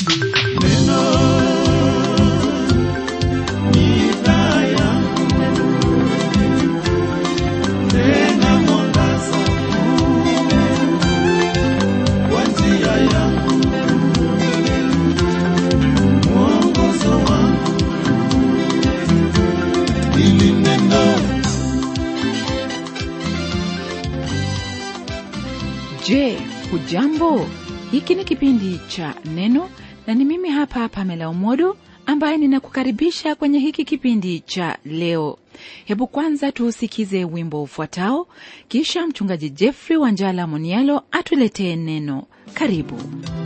Je, hujambo? Hiki ni kipindi cha Neno na ni mimi hapa Pamela Umodo ambaye ninakukaribisha kwenye hiki kipindi cha leo. Hebu kwanza tuusikize wimbo ufuatao, kisha mchungaji Jeffrey Wanjala Monialo atuletee neno. Karibu.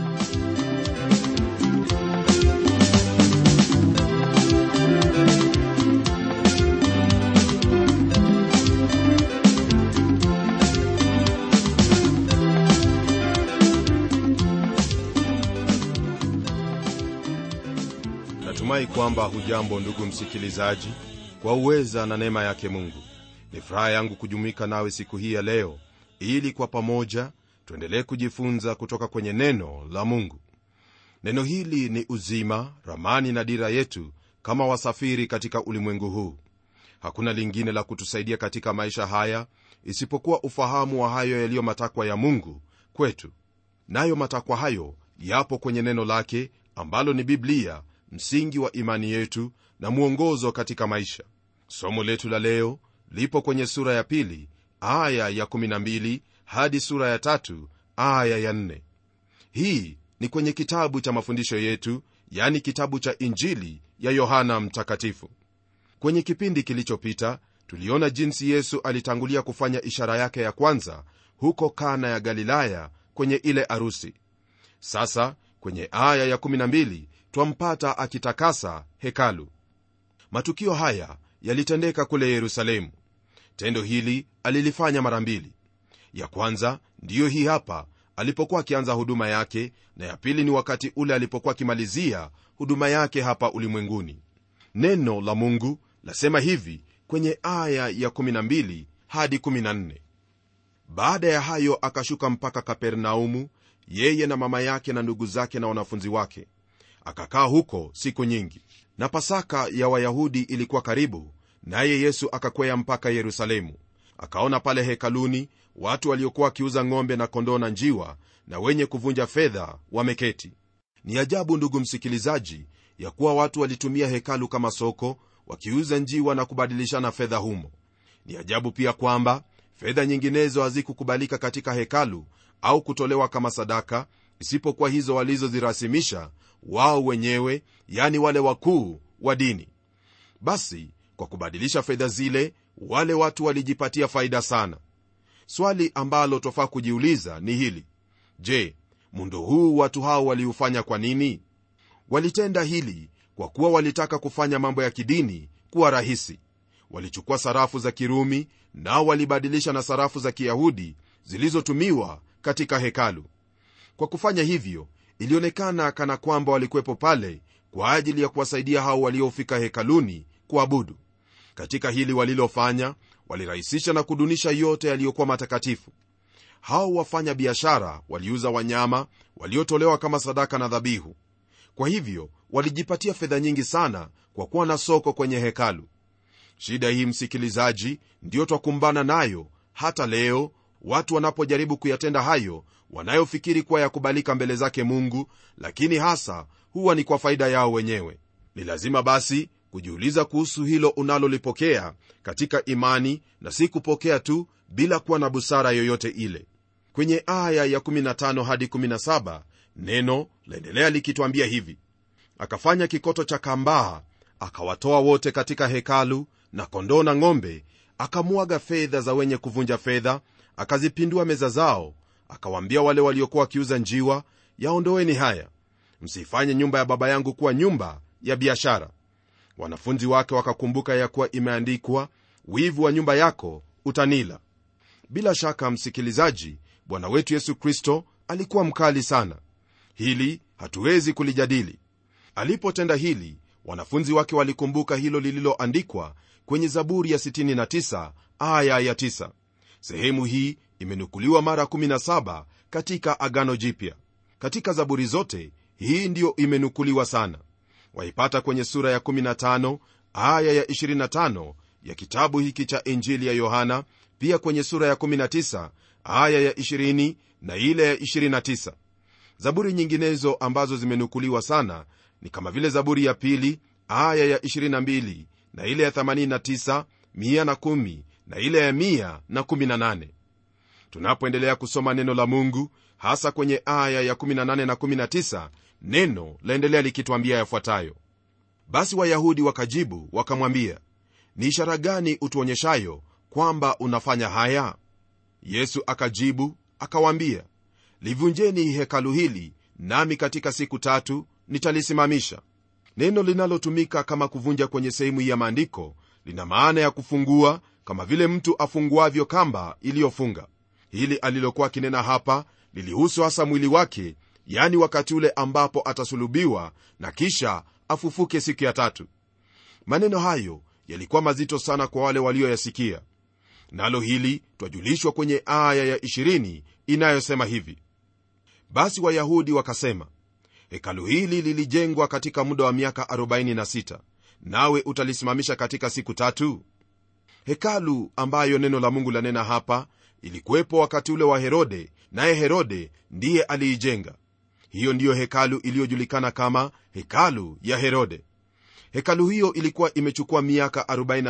natumai kwamba hujambo ndugu msikilizaji kwa uweza na neema yake mungu ni furaha yangu kujumuika nawe siku hii ya leo ili kwa pamoja tuendelee kujifunza kutoka kwenye neno la mungu neno hili ni uzima ramani na dira yetu kama wasafiri katika ulimwengu huu hakuna lingine la kutusaidia katika maisha haya isipokuwa ufahamu wa hayo yaliyo matakwa ya mungu kwetu nayo matakwa hayo yapo kwenye neno lake ambalo ni biblia msingi wa imani yetu na mwongozo katika maisha somo letu la leo lipo kwenye sura ya pili aya ya 12 hadi sura ya tatu aya ya 4 hii ni kwenye kitabu cha mafundisho yetu yani kitabu cha injili ya yohana mtakatifu kwenye kipindi kilichopita tuliona jinsi yesu alitangulia kufanya ishara yake ya kwanza huko kana ya galilaya kwenye ile arusi sasa kwenye aya ya 12 twampata akitakasa hekalu matukio haya yalitendeka kule yerusalemu tendo hili alilifanya mara mbili ya kwanza ndiyo hii hapa alipokuwa akianza huduma yake na ya pili ni wakati ule alipokuwa akimalizia huduma yake hapa ulimwenguni neno la mungu lasema hivi kwenye aya ya 12 hadi 14 baada ya hayo akashuka mpaka kapernaumu yeye na mama yake na ndugu zake na wanafunzi wake akakaa huko siku nyingi na pasaka ya wayahudi ilikuwa karibu naye yesu akakwea mpaka yerusalemu akaona pale hekaluni watu waliokuwa wakiuza ng'ombe na kondoo na njiwa na wenye kuvunja fedha wameketi ni ajabu ndugu msikilizaji ya kuwa watu walitumia hekalu kama soko wakiuza njiwa na kubadilishana fedha humo ni ajabu pia kwamba fedha nyinginezo hazikukubalika katika hekalu au kutolewa kama sadaka isipokuwa hizo walizozirasimisha wao wenyewe yani wale wakuu wa dini basi kwa kubadilisha fedha zile wale watu walijipatia faida sana swali ambalo twafaa kujiuliza ni hili je muundo huu watu hao waliufanya kwa nini walitenda hili kwa kuwa walitaka kufanya mambo ya kidini kuwa rahisi walichukua sarafu za kirumi nao walibadilisha na sarafu za kiyahudi zilizotumiwa katika hekalu kwa kufanya hivyo ilionekana kana kwamba walikuwepo pale kwa ajili ya kuwasaidia hao waliofika hekaluni kuabudu katika hili walilofanya walirahisisha na kudunisha yote yaliyokuwa matakatifu hao wafanya biashara waliuza wanyama waliotolewa kama sadaka na dhabihu kwa hivyo walijipatia fedha nyingi sana kwa kuwa na soko kwenye hekalu shida hii msikilizaji ndiyo twakumbana nayo hata leo watu wanapojaribu kuyatenda hayo wanayofikiri kuwa yakubalika mbele zake mungu lakini hasa huwa ni kwa faida yao wenyewe ni lazima basi kujiuliza kuhusu hilo unalolipokea katika imani na si kupokea tu bila kuwa na busara yoyote ile kwenye aya ya 15 hadi 17 neno laendelea likitwambia hivi akafanya kikoto cha kambaa akawatoa wote katika hekalu na kondoo na ng'ombe akamwaga fedha za wenye kuvunja fedha akazipindua meza zao akawaambia wale waliokuwa wakiuza njiwa yaondoeni haya msifanye nyumba ya baba yangu kuwa nyumba ya biashara wanafunzi wake wakakumbuka ya kuwa imeandikwa wivu wa nyumba yako utanila bila shaka msikilizaji bwana wetu yesu kristo alikuwa mkali sana hili hatuwezi kulijadili alipotenda hili wanafunzi wake walikumbuka hilo lililoandikwa kwenye zaburi ya 69 aya ya 9 sehemu hii imenukuliwa mara 17 katika agano jipya katika zaburi zote hii ndiyo imenukuliwa sana waipata kwenye sura ya 15 aya ya 25 ya kitabu hiki cha injili ya yohana pia kwenye sura ya 19 aya ya 20 na ile ya 29 zaburi nyinginezo ambazo zimenukuliwa sana ni kama vile zaburi ya pili aya ya 22 na ile ya 89 110 na ile ya 118 tunapoendelea kusoma neno la mungu hasa kwenye aya ya 18 na 19 neno laendelea likitwambia yafuatayo basi wayahudi wakajibu wakamwambia ni ishara gani utuonyeshayo kwamba unafanya haya yesu akajibu akawaambia livunjeni hekalu hili nami katika siku tatu nitalisimamisha neno linalotumika kama kuvunja kwenye sehemu hii ya maandiko lina maana ya kufungua kama vile mtu afunguavyo kamba iliyofunga hili alilokuwa akinena hapa lilihusu hasa mwili wake yani wakati ule ambapo atasulubiwa na kisha afufuke siku ya tatu maneno hayo yalikuwa mazito sana kwa wale walioyasikia nalo hili twajulishwa kwenye aya ya 20 inayosema hivi basi wayahudi wakasema hekalu hili lilijengwa katika muda wa miaka 46 nawe utalisimamisha katika siku tatu hekalu ambayo neno la mungu lanena hapa ilikuwepo wakati ule wa herode naye herode ndiye aliijenga hiyo ndiyo hekalu iliyojulikana kama hekalu ya herode hekalu hiyo ilikuwa imechukua miaka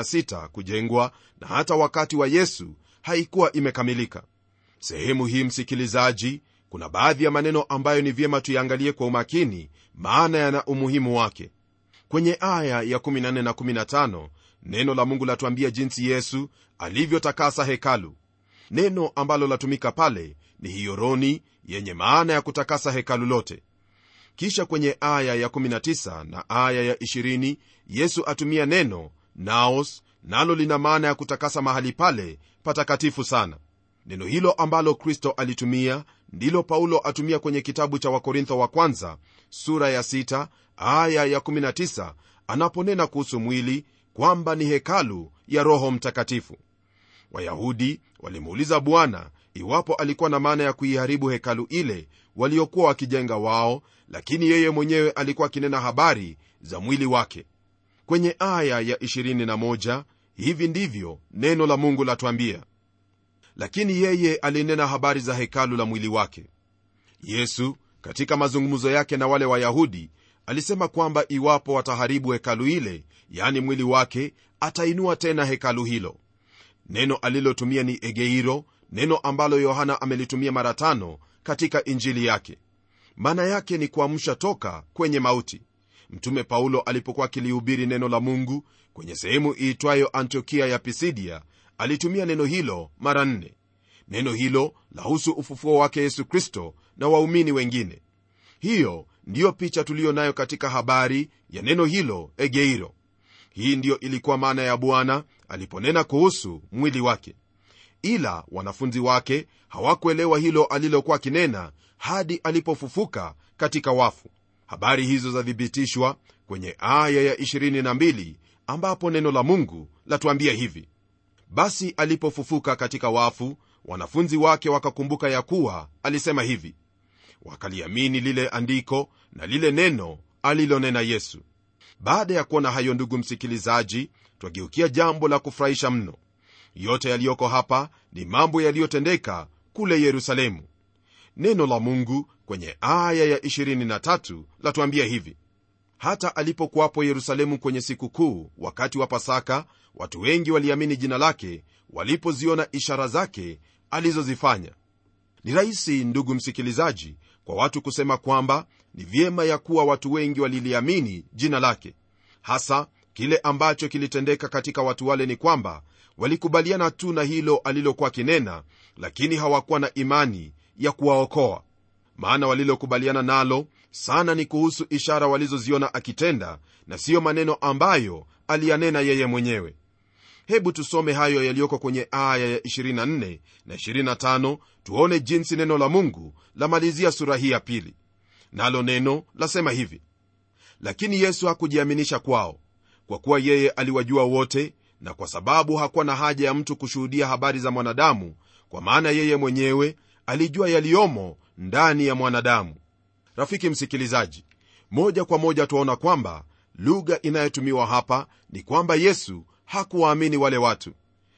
46 kujengwa na hata wakati wa yesu haikuwa imekamilika sehemu hii msikilizaji kuna baadhi ya maneno ambayo ni vyema tuyaangalie kwa umakini maana yana umuhimu wake kwenye aya ya 14 na 15 neno la mungu latuambia jinsi yesu alivyotakasa hekalu neno ambalo latumika pale ni hioroni yenye maana ya kutakasa hekalu lote kisha kwenye aya ya 19 na aya ya 20 yesu atumia neno naos nalo lina maana ya kutakasa mahali pale patakatifu sana neno hilo ambalo kristo alitumia ndilo paulo atumia kwenye kitabu cha wakorintho wa kwanza sura ya 6 aya ya 19 anaponena kuhusu mwili kwamba ni hekalu ya roho mtakatifu wayahudi walimuuliza bwana iwapo alikuwa na maana ya kuiharibu hekalu ile waliokuwa wakijenga wao lakini yeye mwenyewe alikuwa akinena habari za mwili wake kwenye aya ya 21 hivi ndivyo neno la mungu latwambia lakini yeye alinena habari za hekalu la mwili wake yesu katika mazungumzo yake na wale wayahudi alisema kwamba iwapo wataharibu hekalu ile yani mwili wake atainua tena hekalu hilo neno alilotumia ni egeiro neno ambalo yohana amelitumia mara tano katika injili yake maana yake ni kuamsha toka kwenye mauti mtume paulo alipokuwa akilihubiri neno la mungu kwenye sehemu iitwayo antiokia ya pisidia alitumia neno hilo mara nne neno hilo lahusu ufufuo wake yesu kristo na waumini wengine hiyo ndiyo picha tuliyo nayo katika habari ya neno hilo egeiro hii ndiyo ilikuwa maana ya bwana aliponena kuhusu mwili wake ila wanafunzi wake hawakuelewa hilo alilokuwa akinena hadi alipofufuka katika wafu habari hizo zathibitishwa kwenye aya ya 22 ambapo neno la mungu latuambia hivi basi alipofufuka katika wafu wanafunzi wake wakakumbuka ya kuwa alisema hivi wakaliamini lile andiko na lile neno alilonena yesu baada ya kuona hayo ndugu msikilizaji twageukia jambo la kufurahisha mno yote yaliyoko hapa ni mambo yaliyotendeka kule yerusalemu neno la mungu kwenye aya ya 23 latuambia hivi hata alipokuwapo yerusalemu kwenye siku kuu wakati wa pasaka watu wengi waliamini jina lake walipoziona ishara zake alizozifanya ni rahisi ndugu msikilizaji kwa watu kusema kwamba ni vyema ya kuwa watu wengi waliliamini jina lake hasa kile ambacho kilitendeka katika watu wale ni kwamba walikubaliana tu na hilo alilokuwa kinena lakini hawakuwa na imani ya kuwaokoa maana walilokubaliana nalo sana ni kuhusu ishara walizoziona akitenda na siyo maneno ambayo aliyanena yeye mwenyewe hebu tusome hayo yaliyoko kwenye aya ya 24 na 25 tuone jinsi neno la mungu lamalizia sura hii ya pili nalo neno lasema hivi lakini yesu hakujiaminisha kwao kwa kuwa yeye aliwajua wote na kwa sababu hakuwa na haja ya mtu kushuhudia habari za mwanadamu kwa maana yeye mwenyewe alijua yaliyomo ndani ya mwanadamu rafiki msikilizaji moja kwa moja tuaona kwamba lugha inayotumiwa hapa ni kwamba yesu hakuwaamini wale watu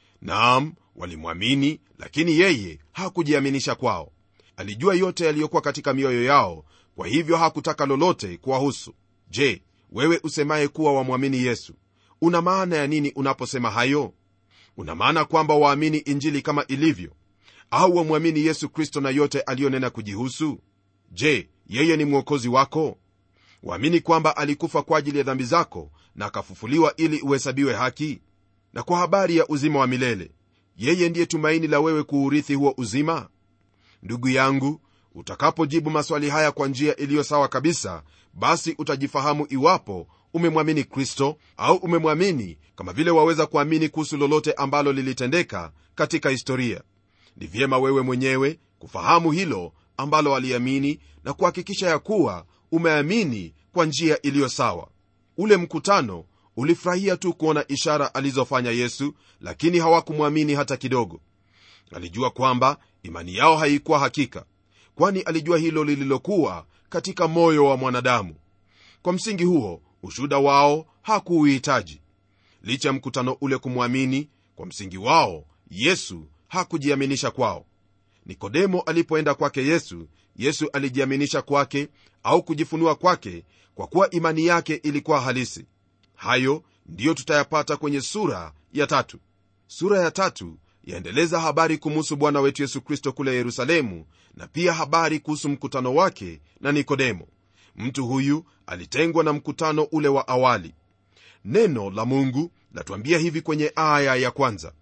naam walimwamini lakini yeye hakujiaminisha kwao alijua yote yaliyokuwa katika mioyo yao kwa hivyo hakutaka lolote kuwahusu je wewe usemaye kuwa wamwamini yesu una maana ya nini unaposema hayo una maana kwamba waamini injili kama ilivyo au wamwamini yesu kristo na yote aliyonena kujihusu je yeye ni mwokozi wako waamini kwamba alikufa kwa ajili ya dhambi zako na akafufuliwa ili uhesabiwe haki na kwa habari ya uzima wa milele yeye ndiye tumaini la wewe kuurithi huo uzima ndugu yangu utakapojibu maswali haya kwa njia iliyo sawa kabisa basi utajifahamu iwapo umemwamini kristo au umemwamini kama vile waweza kuamini kuhusu lolote ambalo lilitendeka katika historia ni vyema wewe mwenyewe kufahamu hilo ambalo aliamini na kuhakikisha ya kuwa umeamini kwa njia iliyo sawa ule mkutano ulifurahia tu kuona ishara alizofanya yesu lakini hawakumwamini hata kidogo alijua kwamba imani yao haikuwa hakika kwani alijua hilo lililokuwa katika moyo wa mwanadamu kwa msingi huo ushuda wao hakuuhitaji licha ya mkutano ule kumwamini kwa msingi wao yesu hakujiaminisha kwao nikodemo alipoenda kwake yesu yesu alijiaminisha kwake au kujifunua kwake kwa kuwa imani yake ilikuwa halisi hayo ndiyo tutayapata kwenye sura ya tatu sura ya tatu yaendeleza habari kumuhusu bwana wetu yesu kristo kule yerusalemu na pia habari kuhusu mkutano wake na nikodemo mtu huyu alitengwa na mkutano ule wa awali neno la mungu latuambia hivi kwenye aya ya kwanza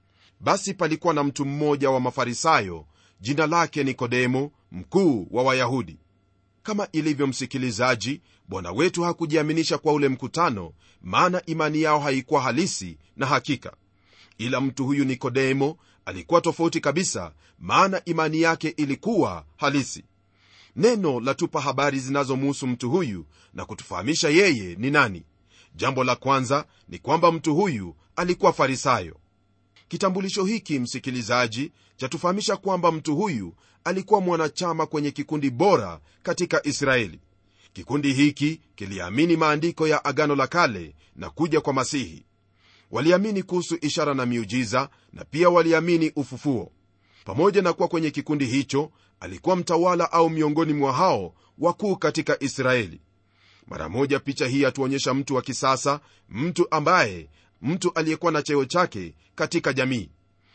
basi palikuwa na mtu mmoja wa mafarisayo jina lake nikodemo mkuu wa wayahudi kama ilivyo msikilizaji bwana wetu hakujiaminisha kwa ule mkutano maana imani yao haikuwa halisi na hakika ila mtu huyu nikodemo alikuwa tofauti kabisa maana imani yake ilikuwa halisi neno latupa habari zinazomuhusu mtu huyu na kutufahamisha yeye ni nani jambo la kwanza ni kwamba mtu huyu alikuwa farisayo kitambulisho hiki msikilizaji chatufahamisha kwamba mtu huyu alikuwa mwanachama kwenye kikundi bora katika israeli kikundi hiki kiliamini maandiko ya agano la kale na kuja kwa masihi waliamini kuhusu ishara na miujiza na pia waliamini ufufuo pamoja na kuwa kwenye kikundi hicho alikuwa mtawala au miongoni mwa hao wakuu katika israeli mara moja picha hii yatuonyesha mtu wa kisasa mtu ambaye mtu aliyekuwa na cheo chake katika jamii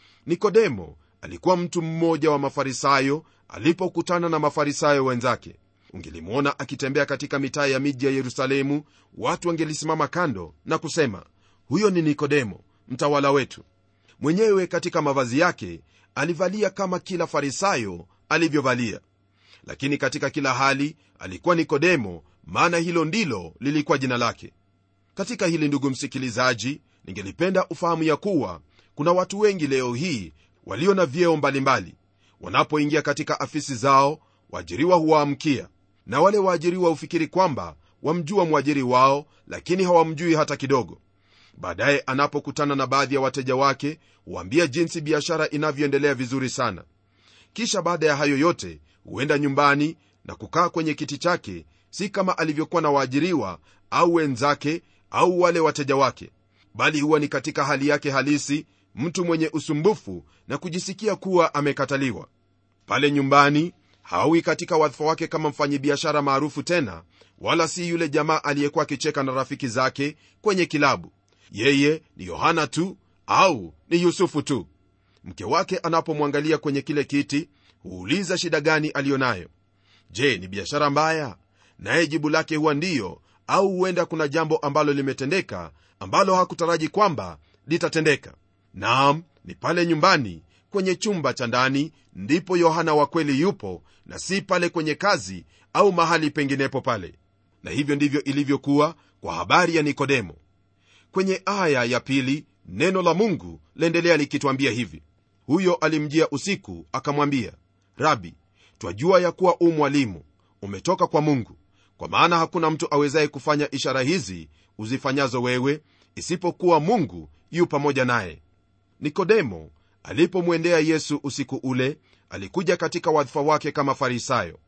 nikodemo alikuwa mtu mmoja wa mafarisayo alipokutana na mafarisayo wenzake ungelimwona akitembea katika mitaa ya miji ya yerusalemu watu wangelisimama kando na kusema huyo ni nikodemo mtawala wetu mwenyewe katika mavazi yake alivalia kama kila farisayo alivyovalia lakini katika kila hali alikuwa nikodemo maana hilo ndilo lilikuwa jina lake katika hili ndugu msikilizaji ningelipenda ufahamu ya kuwa kuna watu wengi leo hii walio na vyeo mbalimbali wanapoingia katika afisi zao waajiriwa huwaamkia na wale waajiriwa hufikiri kwamba wamjua mwajiri wao lakini hawamjui hata kidogo baadaye anapokutana na baadhi ya wateja wake huambia jinsi biashara inavyoendelea vizuri sana kisha baada ya hayo yote huenda nyumbani na kukaa kwenye kiti chake si kama alivyokuwa na waajiriwa au wenzake au wale wateja wake bali huwa ni katika hali yake halisi mtu mwenye usumbufu na kujisikia kuwa amekataliwa pale nyumbani hawi katika wadhifa wake kama mfanyibiashara maarufu tena wala si yule jamaa aliyekuwa akicheka na rafiki zake kwenye kilabu yeye ni yohana tu au ni yusufu tu mke wake anapomwangalia kwenye kile kiti huuliza shida gani aliyo nayo je ni biashara mbaya naye jibu lake huwa ndiyo au huenda kuna jambo ambalo limetendeka ambalo hakutaraji kwamba litatendeka naam ni pale nyumbani kwenye chumba cha ndani ndipo yohana wa kweli yupo na si pale kwenye kazi au mahali penginepo pale na hivyo ndivyo ilivyokuwa kwa habari ya nikodemo kwenye aya ya pili neno la mungu laendelea likitwambia hivi huyo alimjia usiku akamwambia rabi twajua ya kuwa u mwalimu umetoka kwa mungu kwa maana hakuna mtu awezaye kufanya ishara hizi uzifanyazo wewe isipokuwa mungu yu pamoja naye nikodemo alipomwendea yesu usiku ule alikuja katika wadhifa wake kama farisayo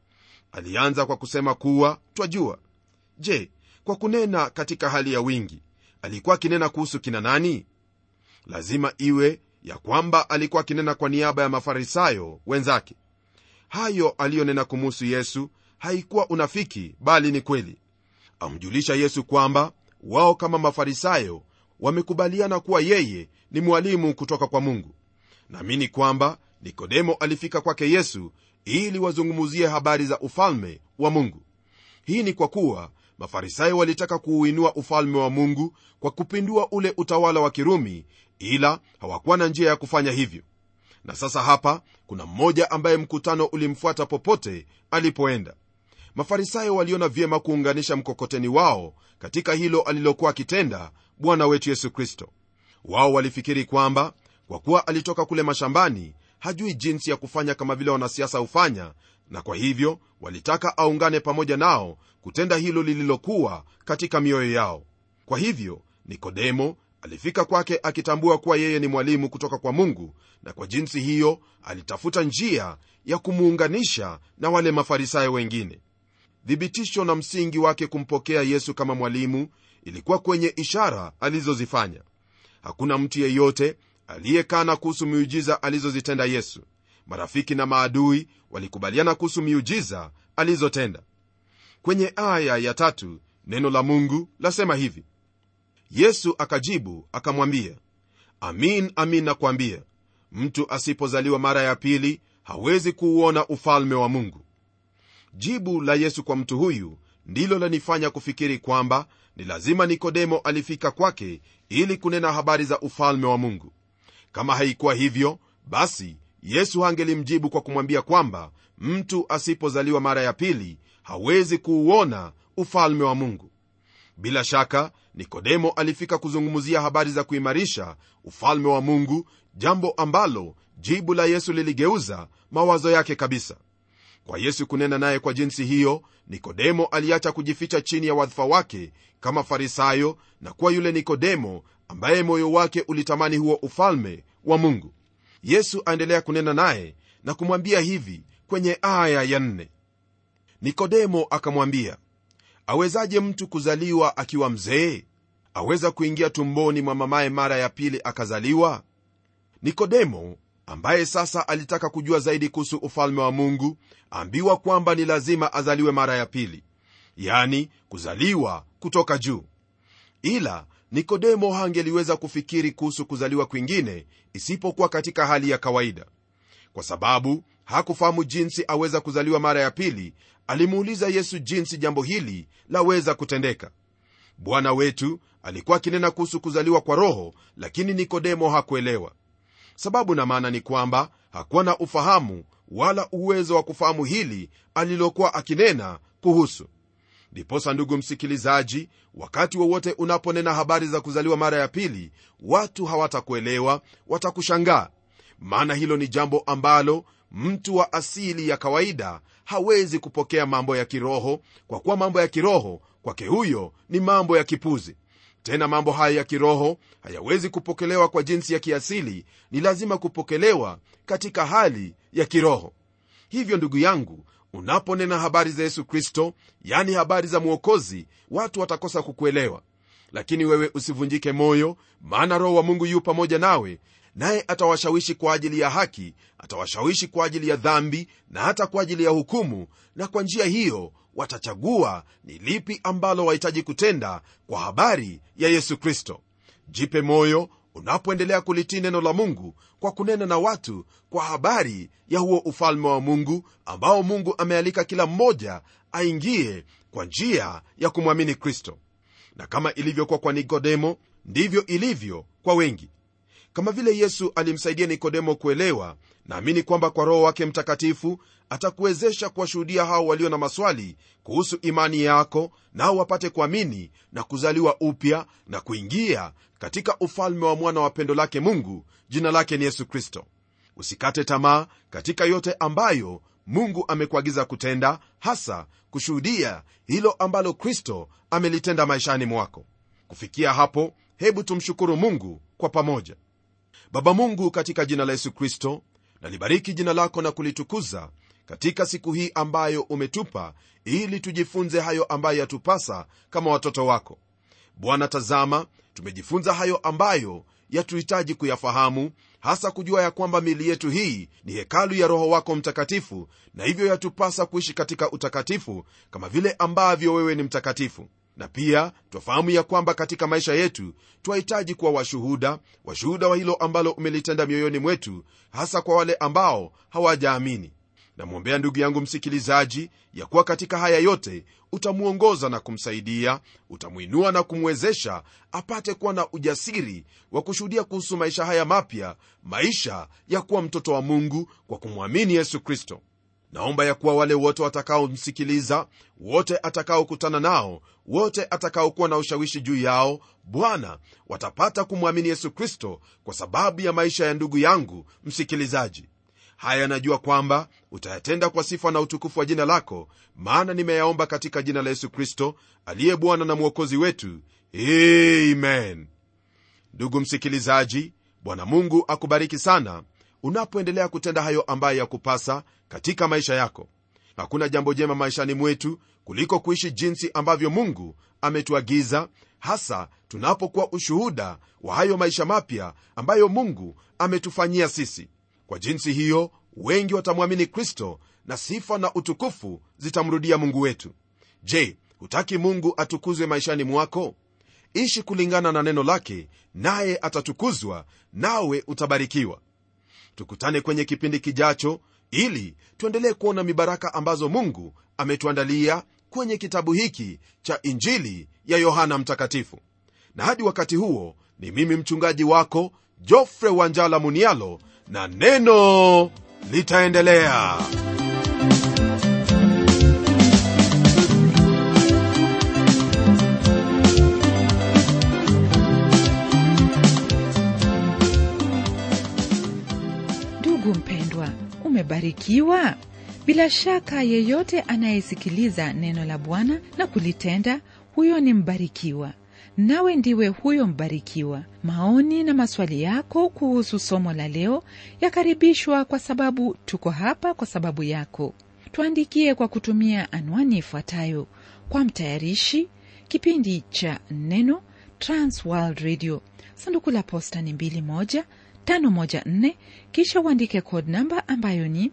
alianza kwa kusema kuwa twajua je kwa kunena katika hali ya wingi alikuwa akinena kuhusu kina nani lazima iwe ya kwamba alikuwa akinena kwa niaba ya mafarisayo wenzake hayo aliyonena kumuhusu yesu haikuwa unafiki bali ni kweli amjulisha yesu kwamba wao kama mafarisayo wamekubaliana kuwa yeye ni mwalimu kutoka kwa mungu naamini kwamba nikodemo alifika kwake yesu ili wazungumuzie habari za ufalme wa mungu hii ni kwa kuwa mafarisayo walitaka kuuinua ufalme wa mungu kwa kupindua ule utawala wa kirumi ila hawakuwa na njia ya kufanya hivyo na sasa hapa kuna mmoja ambaye mkutano ulimfuata popote alipoenda mafarisayo waliona vyema kuunganisha mkokoteni wao katika hilo alilokuwa akitenda bwana wetu yesu kristo wao walifikiri kwamba kwa kuwa alitoka kule mashambani hajui jinsi ya kufanya kama vile wanasiasa hufanya na kwa hivyo walitaka aungane pamoja nao kutenda hilo lililokuwa katika mioyo yao kwa hivyo nikodemo alifika kwake akitambua kuwa yeye ni mwalimu kutoka kwa mungu na kwa jinsi hiyo alitafuta njia ya kumuunganisha na wale mafarisayo wengine thibitisho na msingi wake kumpokea yesu kama mwalimu ilikuwa kwenye ishara alizozifanya hakuna mtu yeyote aliyekana kuhusu miujiza alizozitenda yesu marafiki na maadui walikubaliana kuhusu miujiza alizotenda kwenye aya ya tatu neno la mungu lasema hivi yesu akajibu akamwambia amin amin nakwambia mtu asipozaliwa mara ya pili hawezi kuuona ufalme wa mungu jibu la yesu kwa mtu huyu ndilo lanifanya kufikiri kwamba ni lazima nikodemo alifika kwake ili kunena habari za ufalme wa mungu kama haikuwa hivyo basi yesu hangelimjibu kwa kumwambia kwamba mtu asipozaliwa mara ya pili hawezi kuuona ufalme wa mungu bila shaka nikodemo alifika kuzungumzia habari za kuimarisha ufalme wa mungu jambo ambalo jibu la yesu liligeuza mawazo yake kabisa kwa yesu kunena naye kwa jinsi hiyo nikodemo aliacha kujificha chini ya wadhifa wake kama farisayo na kuwa yule nikodemo ambaye moyo wake ulitamani huo ufalme wa mungu yesu aendelea kunena naye na kumwambia hivi kwenye aya ya nne nikodemo akamwambia awezaje mtu kuzaliwa akiwa mzee aweza kuingia tumboni mwa mamaye mara ya pili akazaliwa nikodemo ambaye sasa alitaka kujua zaidi kuhusu ufalme wa mungu ambiwa kwamba ni lazima azaliwe mara ya pili yani kuzaliwa kutoka juu ila nikodemo hangeliweza kufikiri kuhusu kuzaliwa kwingine isipokuwa katika hali ya kawaida kwa sababu hakufahamu jinsi aweza kuzaliwa mara ya pili alimuuliza yesu jinsi jambo hili laweza kutendeka bwana wetu alikuwa akinena kuhusu kuzaliwa kwa roho lakini nikodemo hakuelewa sababu na maana ni kwamba hakuwa na ufahamu wala uwezo wa kufahamu hili alilokuwa akinena kuhusu ndiposa ndugu msikilizaji wakati wowote unaponena habari za kuzaliwa mara ya pili watu hawatakuelewa watakushangaa maana hilo ni jambo ambalo mtu wa asili ya kawaida hawezi kupokea mambo ya kiroho kwa kuwa mambo ya kiroho kwake huyo ni mambo ya kipuzi tena mambo haya ya kiroho hayawezi kupokelewa kwa jinsi ya kiasili ni lazima kupokelewa katika hali ya kiroho hivyo ndugu yangu unaponena habari za yesu kristo yani habari za mwokozi watu watakosa kukuelewa lakini wewe usivunjike moyo maana roho wa mungu yu pamoja nawe naye atawashawishi kwa ajili ya haki atawashawishi kwa ajili ya dhambi na hata kwa ajili ya hukumu na kwa njia hiyo watachagua ni lipi ambalo wahitaji kutenda kwa habari ya yesu kristo jipe moyo unapoendelea kulitii neno la mungu kwa kunena na watu kwa habari ya huo ufalme wa mungu ambao mungu amealika kila mmoja aingie kwa njia ya kumwamini kristo na kama ilivyokuwa kwa nikodemo ndivyo ilivyo kwa wengi kama vile yesu alimsaidia nikodemo kuelewa naamini kwamba kwa roho wake mtakatifu atakuwezesha kuwashuhudia hao walio na maswali kuhusu imani yako nao wapate kuamini na kuzaliwa upya na kuingia katika ufalme wa mwana wa pendo lake mungu jina lake ni yesu kristo usikate tamaa katika yote ambayo mungu amekuagiza kutenda hasa kushuhudia hilo ambalo kristo amelitenda maishani mwako kufikia hapo hebu tumshukuru mungu kwa pamoja baba mungu katika jina la yesu kristo nalibariki jina lako na kulitukuza katika siku hii ambayo umetupa ili tujifunze hayo ambayo yatupasa kama watoto wako bwana tazama tumejifunza hayo ambayo yatuhitaji kuyafahamu hasa kujua ya kwamba mili yetu hii ni hekalu ya roho wako mtakatifu na hivyo yatupasa kuishi katika utakatifu kama vile ambavyo wewe ni mtakatifu na pia twafahamu ya kwamba katika maisha yetu twahitaji kuwa washuhuda washuhuda wa hilo ambalo umelitenda mioyoni mwetu hasa kwa wale ambao hawajaamini namwombea ndugu yangu msikilizaji ya kuwa katika haya yote utamwongoza na kumsaidia utamwinua na kumwezesha apate kuwa na ujasiri wa kushuhudia kuhusu maisha haya mapya maisha ya kuwa mtoto wa mungu kwa kumwamini yesu kristo naomba ya kuwa wale wote watakaomsikiliza wote atakaokutana nao wote atakaokuwa na ushawishi juu yao bwana watapata kumwamini yesu kristo kwa sababu ya maisha ya ndugu yangu msikilizaji haya najua kwamba utayatenda kwa sifa na utukufu wa jina lako maana nimeyaomba katika jina la yesu kristo aliye bwana na mwokozi wetu amen ndugu msikilizaji bwana mungu akubariki sana unapoendelea kutenda hayo ambayo yakupasa katika maisha yako hakuna jambo jema maishani mwetu kuliko kuishi jinsi ambavyo mungu ametuagiza hasa tunapokuwa ushuhuda wa hayo maisha mapya ambayo mungu ametufanyia sisi kwa jinsi hiyo wengi watamwamini kristo na sifa na utukufu zitamrudia mungu wetu je hutaki mungu atukuzwe maishani mwako ishi kulingana na neno lake naye atatukuzwa nawe utabarikiwa tukutane kwenye kipindi kijacho ili tuendelee kuona mibaraka ambazo mungu ametuandalia kwenye kitabu hiki cha injili ya yohana mtakatifu na hadi wakati huo ni mimi mchungaji wako jofre wanjala munialo na neno litaendelea ndugu mpendwa umebarikiwa bila shaka yeyote anayesikiliza neno la bwana na kulitenda huyo ni mbarikiwa nawe ndiwe huyo mbarikiwa maoni na maswali yako kuhusu somo la leo yakaribishwa kwa sababu tuko hapa kwa sababu yako tuandikie kwa kutumia anwani ifuatayo kwa mtayarishi kipindi cha neno transworld radio sanduku la posta ni 21 kisha uandike code namba ambayo ni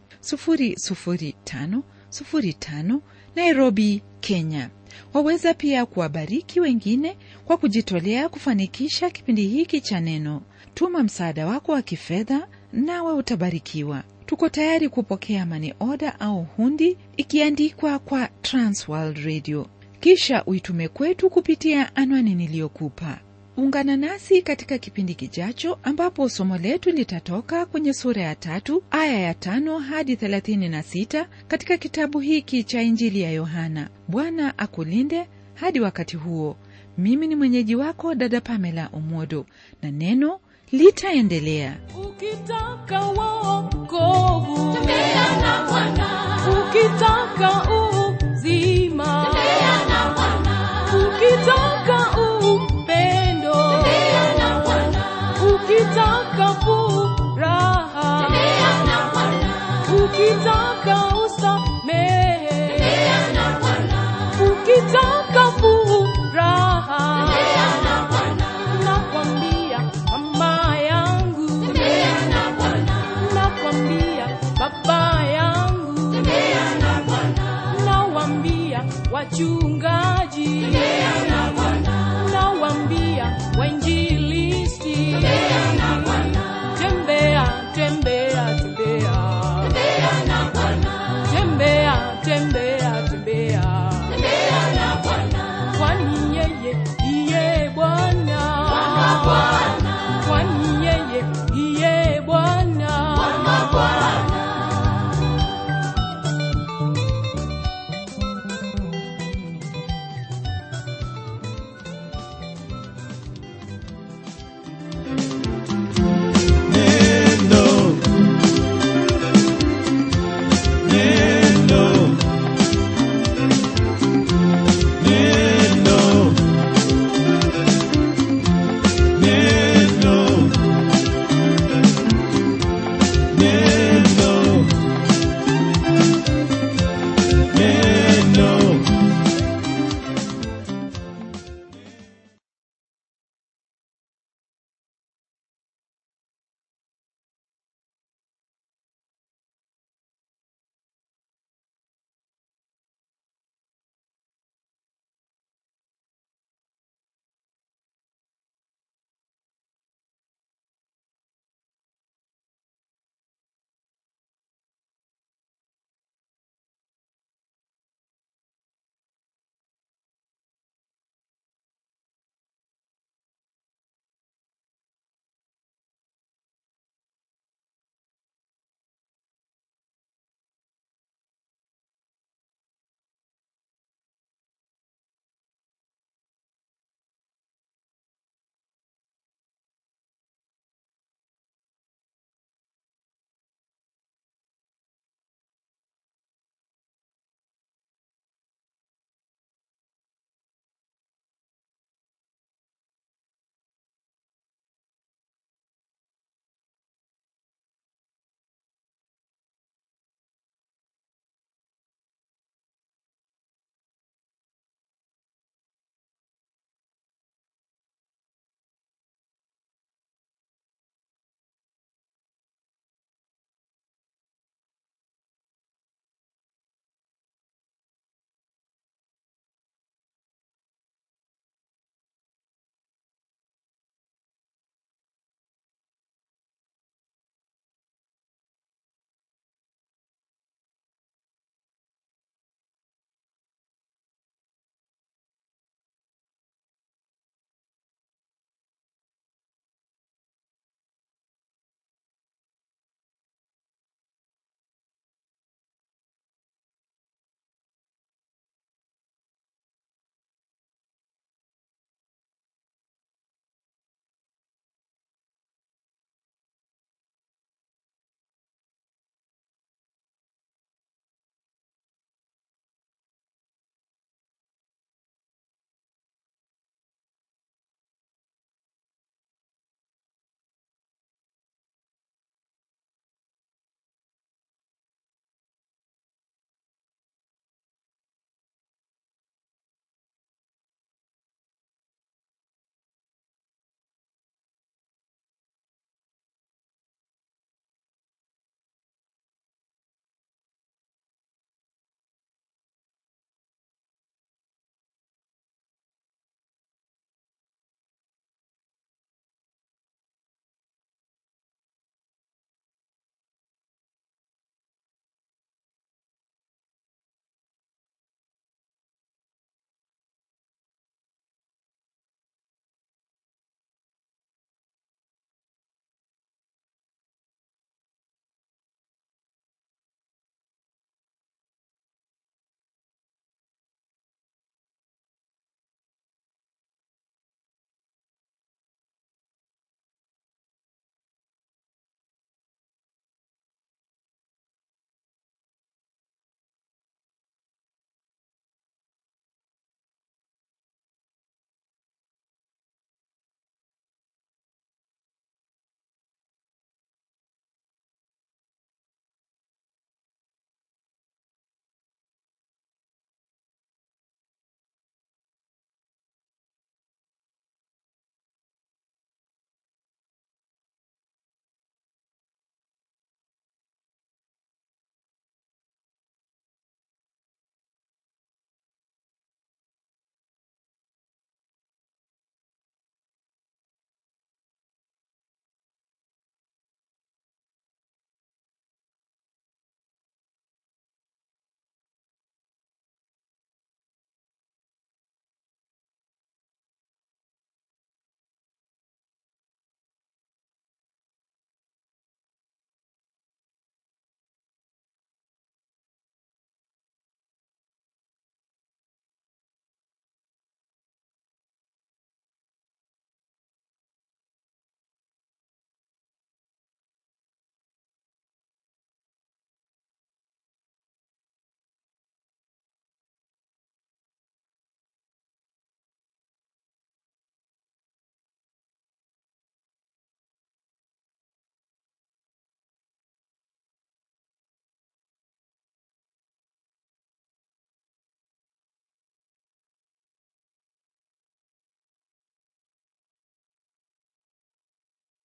00505 nairobi kenya waweza pia kuwabariki wengine kwa kujitolea kufanikisha kipindi hiki cha neno tuma msaada wako wa kifedha nawe utabarikiwa tuko tayari kupokea mani oda au hundi ikiandikwa kwa transworld radio kisha uitume kwetu kupitia anwani niliyokupa ungana nasi katika kipindi kijacho ambapo somo letu litatoka kwenye sura ya tatu aya ya tano hadi thelathini na sita katika kitabu hiki cha injili ya yohana bwana akulinde hadi wakati huo mimi ni mwenyeji wako dada pamela omodo na neno litaendelea ukitaka wokovu Tembea na Bwana, ukitaka uzima tembea na Bwana, ukitaka upendo tembea na Bwana, ukitaka furaha tembea na Bwana, ukitaka